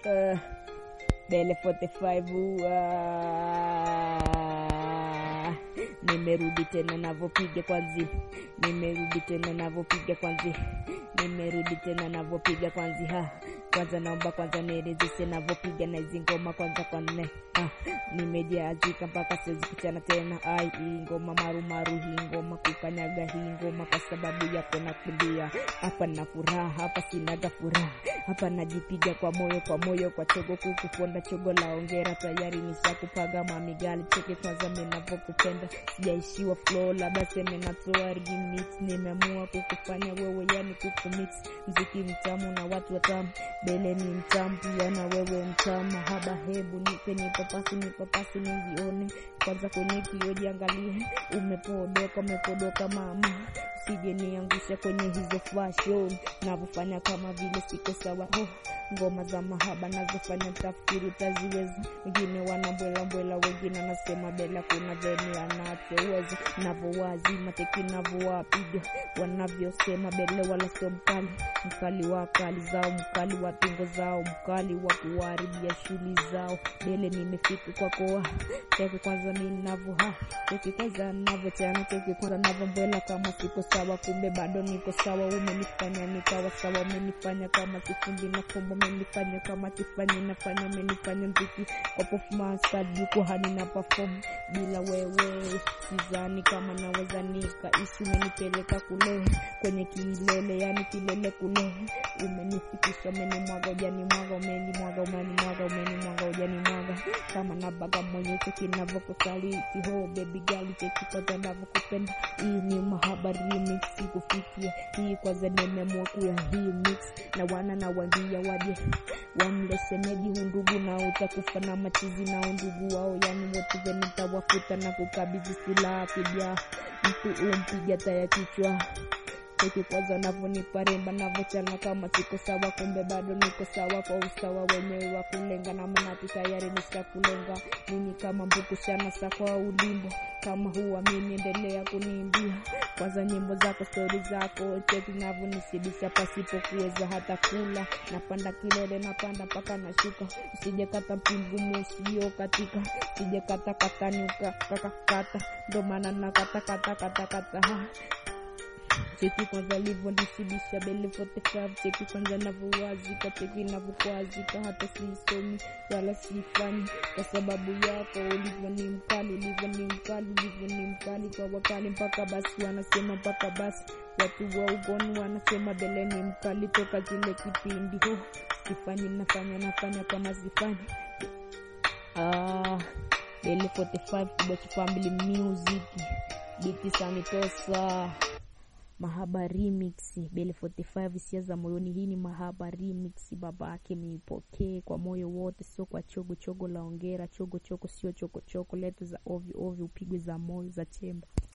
uh, Bele 45 uh, nimerudi tena navopiga kwanzi, nimerudi tena navopiga kwanzi, nimerudi tena navopiga kwanzi ha kwanza naomba kwanza nielezeshe navopiga na hizi ngoma kwanza kwa nne ah, nimejazika mpaka siwezi kuchana tena ai hii ngoma marumaru hii ngoma kukanyaga hii ngoma kwa sababu yako nakulia hapa na furaha hapa sinaga furaha hapa najipiga kwa moyo kwa moyo kwa chogo kuku ponda chogo la ongera tayari nishakupaga mamigali cheke kwanza menavokupenda sijaishiwa flow labda seme natoa remix nimeamua kukufanya wewe yani kukumix mziki mtamu na watu watamu bele ni mtamu pia na wewe mtamu haba hebu nipe nipapasi nipapasi nizione kwanza kwenye kio jiangalie umepodoka umepodoka mama usije niangusha kwenye hizo fashion navyofanya kama vile siko sawa oh, ngoma za mahaba nazofanya tafikiri utaziweza wengine wanambwelambwela wengine wanasema bela kuna veni anatoweza navowazi mateki navowapiga wanavyosema bele wala sio mkali mkali wa kali zao mkali wa tungo zao mkali wa kuharibia shughuli zao bele nimefika kwako teke kwanza mi navoha teke kwanza navochana teke kwanza navombwela kama siko sawa kumbe bado niko sawa umenifanya nikawa sawa umenifanya kama kifundi na fumbo umenifanya kama kifanyi nafanya umenifanya mziki kwa performance kadi jukwani na perform bila wewe sidhani kama naweza nikaishi umenipeleka kule kwenye kilele yani kilele kule umenifikisha umenimwaga ujanimwaga umenimwaga umenimwaga umenimwaga ujanimwaga kama nabaga mwenyecho kinavyokusaliti ho baby gali chekipata navyokupenda hii ni mahaba remix kufikia hii kwanza nimeamua kuya hii mix na wana na wangia waje wamlesemeji hundugu na utakufa na machizi na undugu wao yani wote venitawafuta na kukabidhi silaha kija mtu umpiga taya kichwa Teki kwanza navyonipa remba navyochana kama siko sawa, kumbe bado niko sawa kwa usawa wenyewe wa kulenga na manati tayari nishakulenga mimi kama mbukushana sa kwa ulimbo kama huamini, endelea kuniimbia kwanza nyimbo zako, stori zako, cheki navyonisibisha pasipo kuweza hata kula. Napanda kilele, napanda mpaka nashuka, usije kata mpingumu usio katika, usije kata katani ukakakata, ndo maana nakata kata kata kata ha cheki kwanza livyonisibisha bele 45 cheki kwanza navyowazika cheki navyokwazika hata siisomi wala siifanyi kwa sababu yako ulivyo ni mkali ulivyo ni mkali ulivyo ni mkali kwa wakali mpaka basi wanasema mpaka basi watu wa ugoni wanasema bele ni mkali toka zile kipindi ho sifanyi nafanya nafanya kama sifanyi ah, bele 45 Kibochi Family Music biti sanitosa Mahaba Remix Bele 45 hisia za moyoni. Hii ni Mahaba Remix, baba yake miipokee kwa moyo wote, sio kwa chogo chogo la ongera. Chogo chogo sio choko choko, letu za ovyo ovyo, upigwe za moyo za chemba.